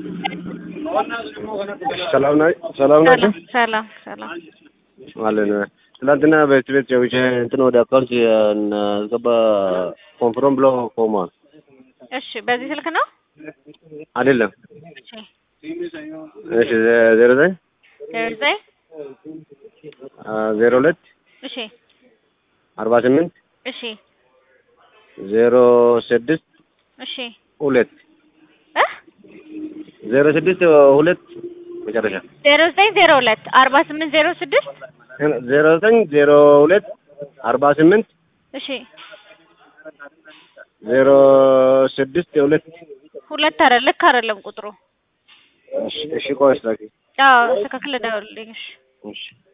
ሰላም ና ሰላም ናቸው ሰላም ሰላም አለን። ትናንትና በቤት ቤት ጨውቼ እንትን ወደ አካውንት አስገባ ኮንፍሮም ብሎ ቆሟል። እሺ፣ በዚህ ስልክ ነው? አይደለም። እሺ፣ እሺ ዜሮ ዘጠኝ ዜሮ ዘጠኝ ዜሮ ሁለት እሺ፣ አርባ ስምንት እሺ፣ ዜሮ ስድስት እሺ ሁለት እ ዜሮ ስድስት ሁለት መጨረሻ ዜሮ ዘጠኝ ዜሮ ሁለት አርባ ስምንት ዜሮ ስድስት ዜሮ ዘጠኝ ዜሮ ሁለት አርባ ስምንት እሺ ዜሮ ስድስት ሁለት ሁለት አረ ልክ አይደለም ቁጥሩ። እሺ እሺ ቆይ እስኪ አዎ ተካክለ ደውልልኝ። እሺ እሺ